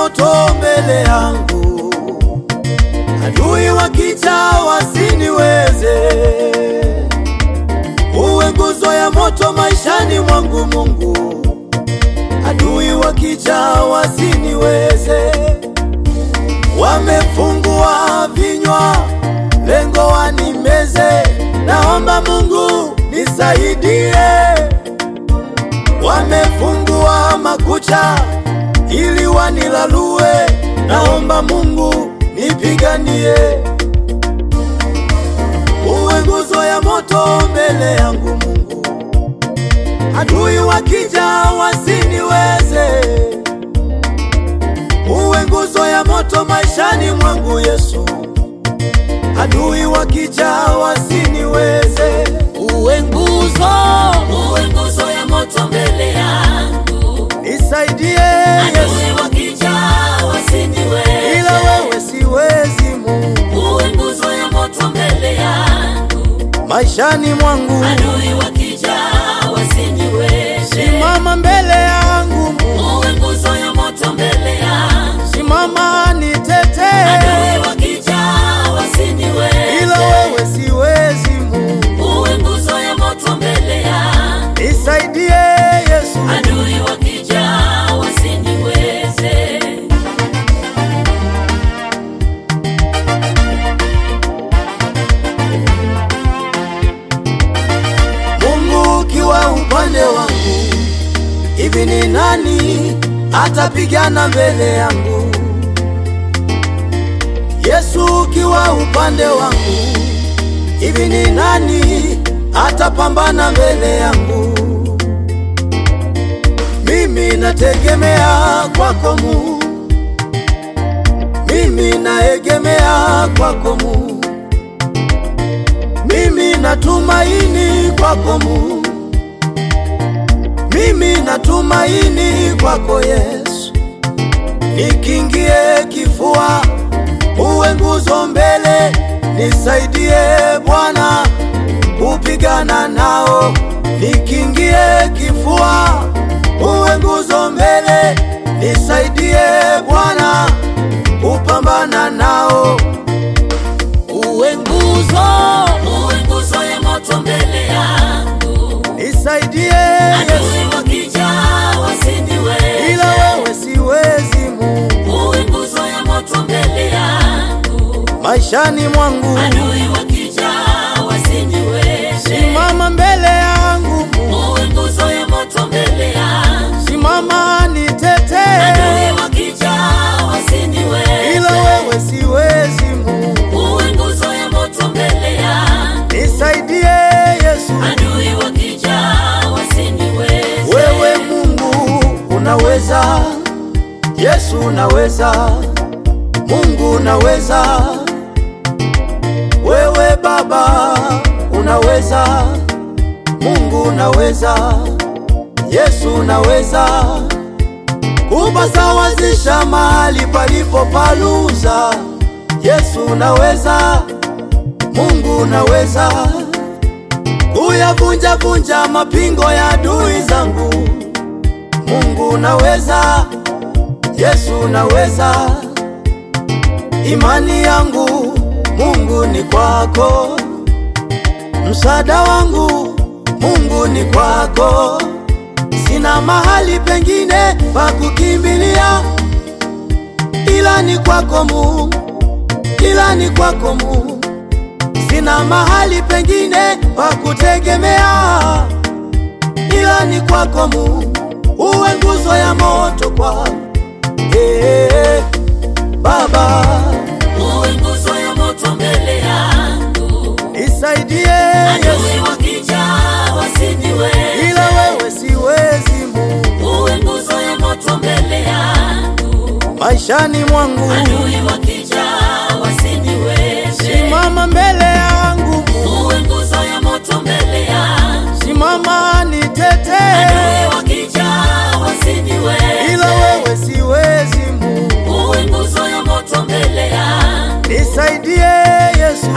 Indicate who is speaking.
Speaker 1: moto mbele yangu, adui wakija wasiniweze. Uwe nguzo ya moto maishani mwangu Mungu, adui wakija wasiniweze. Wamefungua vinywa, lengo wanimeze. Naomba Mungu nisaidie. Wamefungua makucha ili wanilalue. Naomba Mungu nipiganie. Uwe nguzo ya moto mbele yangu Mungu, adui wakija wasiniweze. Uwe nguzo ya moto maishani mwangu Yesu, adui wakija wasiniweze.
Speaker 2: Uwe nguzo, uwe nguzo ya moto mbele yangu,
Speaker 1: Nisaidie
Speaker 2: adui
Speaker 1: Yesu,
Speaker 2: wakija wasiniweze.
Speaker 1: ila wewe siwezi Mungu,
Speaker 2: Uwe nguzo ya moto mbele yangu,
Speaker 1: maishani mwangu
Speaker 2: adui wakija wasiniweze.
Speaker 1: simama mbele yangu Mungu,
Speaker 2: Uwe nguzo ya moto mbele yangu,
Speaker 1: simama nitetee,
Speaker 2: adui wakija wasiniweze.
Speaker 1: ila wewe siwezi Mungu,
Speaker 2: Uwe nguzo ya moto mbele yangu,
Speaker 1: nisaidie Yesu.
Speaker 2: adui wakija wasiniweze.
Speaker 1: Mungu ukiwa upande wangu, hivi ni nani atapigana mbele yangu? Yesu ukiwa upande wangu, hivi ni nani atapambana mbele yangu? Mimi nategemea kwako Mungu, mimi naegemea kwako Mungu. Mimi natumaini kwako Mungu, mimi natumaini kwako Yesu. Nikingie kifua, uwe nguzo mbele, nisaidie Bwana kupigana nao. Nikingie kifua, uwe nguzo mbele, nisaidie Bwana kupambana nao.
Speaker 2: Uwe nguzo, uwe nguzo ya moto mbele yangu,
Speaker 1: Nisaidie Yesu.
Speaker 2: adui wakija wasiniweze.
Speaker 1: ila wewe siwezi Mungu,
Speaker 2: Uwe nguzo ya moto mbele yangu,
Speaker 1: maishani mwangu
Speaker 2: adui wakija wasiniweze.
Speaker 1: simama mbele yangu Mungu,
Speaker 2: Uwe nguzo ya moto mbele yangu,
Speaker 1: simama nitetee,
Speaker 2: adui wakija wasiniweze.
Speaker 1: ila wewe siwezi Mungu,
Speaker 2: Uwe nguzo ya moto mbele yangu,
Speaker 1: nisaidie Yesu.
Speaker 2: adui wakija wasiniweze.
Speaker 1: Wewe Mungu unaweza, Yesu unaweza, Mungu unaweza, wewe Baba unaweza, Mungu unaweza, Yesu unaweza kupasawazisha mahali palipo paluza. Yesu unaweza, Mungu unaweza kuyavunja vunja mapingo ya adui zangu. Mungu unaweza, Yesu unaweza. Imani yangu Mungu ni kwako, msaada wangu Mungu ni kwako. Sina mahali pengine pa kukimbilia ila ni kwako Mungu, ila ni kwako Mungu. Sina mahali pengine pa kutegemea ila ni kwako Mungu, uwe nguzo ya moto kwangu. Hey, Baba
Speaker 2: Uwe nguzo ya moto mbele yangu,
Speaker 1: nisaidie Yesu,
Speaker 2: adui wakija wasiniweze.
Speaker 1: ila wewe siwezi Mungu,
Speaker 2: Uwe nguzo ya moto mbele yangu,
Speaker 1: maishani mwangu
Speaker 2: adui wakija wasiniweze.
Speaker 1: simama mbele yangu Mungu,
Speaker 2: Uwe nguzo ya moto mbele yangu,
Speaker 1: simama nitetee,
Speaker 2: adui wakija wasiniweze.
Speaker 1: ila wewe siwezi Mungu,
Speaker 2: Uwe nguzo ya moto mbele yangu,
Speaker 1: nisaidie Yesu,